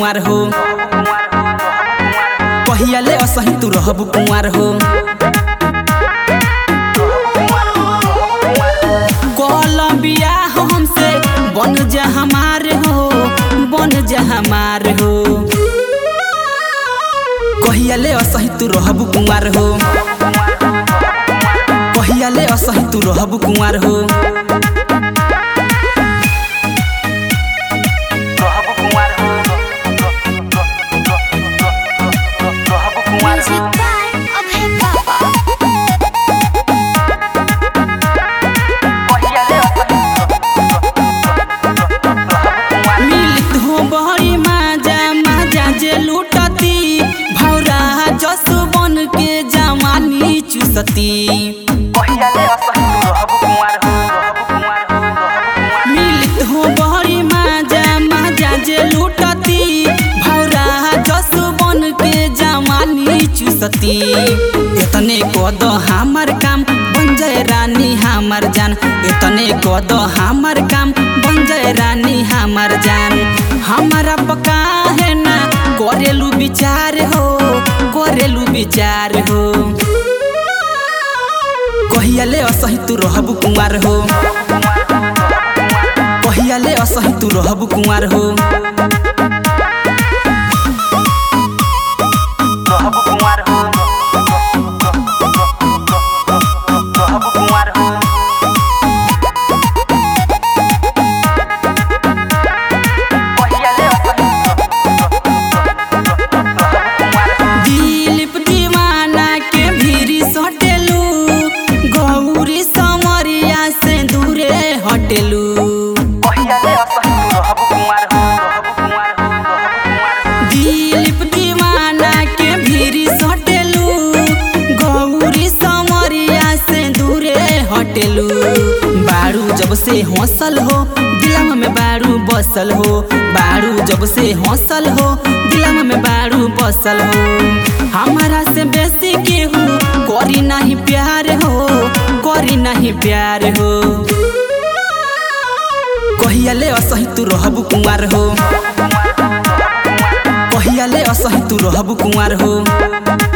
कुंवार हो कहियाले असही तू रहबू कुंवार हो कोलंबिया हमसे बन जा हमार हो बन जा हमार हो कहियाले असही तू रहबू कुंवार हो कहियाले असही तू रहबू कुंवार हो Music by Abhay Baba. मिलित हो बहरी माजा माजा जे लूटती भौरा जस बन के जवानी चुसती मिलित हो बहरी माजा माजा जे लूटती भौरा जस बन के जवानी चुसती इतने कद हमर काम बन जाए रानी हमर जान इतने कद हमर काम बन जाए रानी हमर जान हमारा पका है ना करेलू विचार हो करेलू विचार हो कहियाले असही तू रहबू कुंवार हो कहियाले असही तू रहबू कुंवार हो दिलीप दीवाना के भीरी सटेलू गौरी समरिया से दूरे हटेलू दिलीप दीवाना के भीरी सटेलू गौरी समरिया से दूरे हटेलू बारू जब से हौसल हो दिलम में बारू बसल हो बारू जब से हौसल हो दिलम में बारू बसल हो हमारा से बेसी केहू करी नहीं प्यार हो करी नहीं प्यार हो कहियाले असही तू रहबू कुंवार हो कहियाले असही तू रहबू कुंवार हो